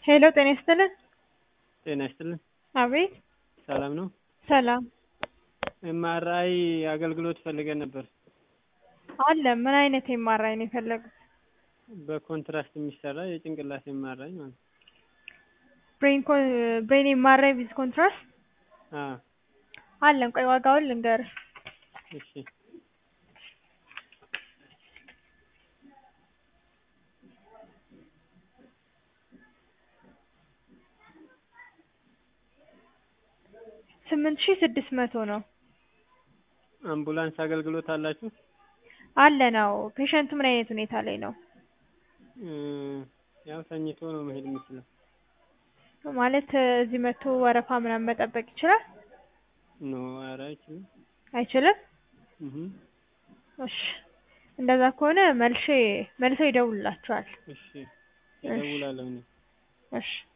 ሄሎ ጤና ይስጥልን። ጤና ይስጥልን። አቤት ሰላም ነው? ሰላም ኤምአርአይ አገልግሎት ፈልገን ነበር። አለ። ምን አይነት ኤምአርአይ ነው የፈለጉት? በኮንትራስት የሚሰራ የጭንቅላት ኤምአርአይ ማለት ነው። ብሬን ኮ ብሬን ኤምአርአይ ዊዝ ኮንትራስት አዎ አለን። ቆይ ዋጋውን ልንገርህ። እሺ ስምንት ሺህ ስድስት መቶ ነው። አምቡላንስ አገልግሎት አላችሁ? አለ ነው። ፔሸንቱ ምን አይነት ሁኔታ ላይ ነው? እ ያው ተኝቶ ነው መሄድ የሚችለው። ማለት እዚህ መጥቶ ወረፋ ምናምን መጠበቅ ይችላል? ኖ ኧረ አይችልም። አይችልም? እህ እሺ እንደዛ ከሆነ መልሼ መልሰው ይደውልላችኋል። እሺ እደውላለሁ እኔ። እሺ